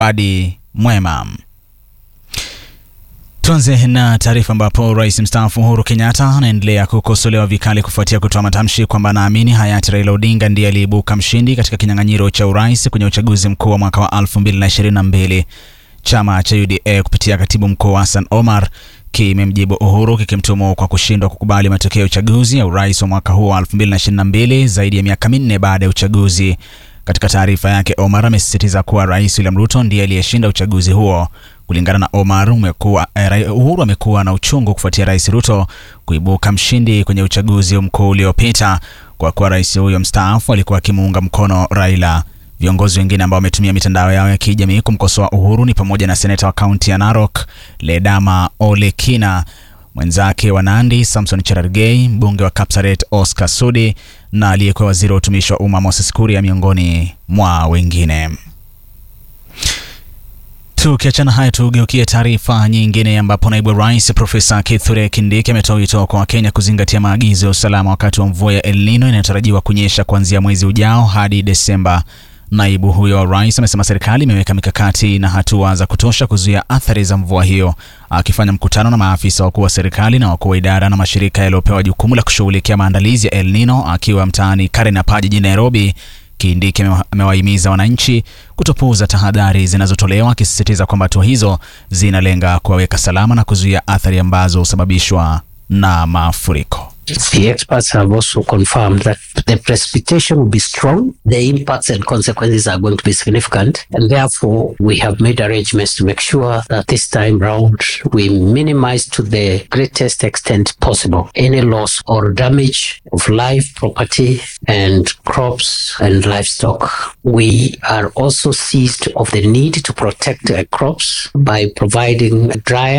Wadi mwema. Tuanze na taarifa ambapo rais mstaafu Uhuru Kenyatta anaendelea kukosolewa vikali kufuatia kutoa matamshi kwamba anaamini hayati Raila Odinga ndiye aliyeibuka mshindi katika kinyang'anyiro cha urais kwenye uchaguzi mkuu wa mwaka wa 2022. Chama cha UDA kupitia katibu mkuu Hassan Omar kimemjibu Uhuru kikimtumu kwa kushindwa kukubali matokeo ya uchaguzi ya urais wa mwaka huu wa 2022 zaidi ya miaka minne baada ya uchaguzi. Katika taarifa yake, Omar amesisitiza kuwa Rais William Ruto ndiye aliyeshinda uchaguzi huo. Kulingana na Omar, umekuwa, eh, Uhuru amekuwa na uchungu kufuatia Rais Ruto kuibuka mshindi kwenye uchaguzi mkuu uliopita kwa kuwa rais huyo mstaafu alikuwa akimuunga mkono Raila. Viongozi wengine ambao wametumia mitandao yao ya kijamii kumkosoa Uhuru ni pamoja na seneta wa kaunti ya Narok Ledama Ole Kina, mwenzake wa Nandi Samson Cherargei, mbunge wa Kapsaret Oscar Sudi na aliyekuwa waziri wa utumishi wa umma Moses Kuria miongoni mwa wengine. Tukiachana haya, tugeukie taarifa nyingine ambapo naibu wa rais Profesa Kithure Kindiki ametoa wito kwa Wakenya kuzingatia maagizo ya usalama wakati wa mvua ya El Nino inayotarajiwa kunyesha kuanzia mwezi ujao hadi Desemba. Naibu huyo wa rais amesema serikali imeweka mikakati na hatua za kutosha kuzuia athari za mvua hiyo. Akifanya mkutano na maafisa wakuu wa serikali na wakuu wa idara na mashirika yaliyopewa jukumu la kushughulikia maandalizi ya El Nino akiwa mtaani Karnapa jijini Nairobi, Kindiki amewahimiza wananchi kutopuuza tahadhari zinazotolewa, akisisitiza kwamba hatua hizo zinalenga kuwaweka salama na kuzuia athari ambazo husababishwa na mafuriko. The experts have also confirmed that the precipitation will be strong, the impacts and consequences are going to be significant, and therefore we have made arrangements to make sure that this time round we minimize to the greatest extent possible any loss or damage of life, property, and crops and livestock. We are also seized of the need to protect uh, crops by providing dryer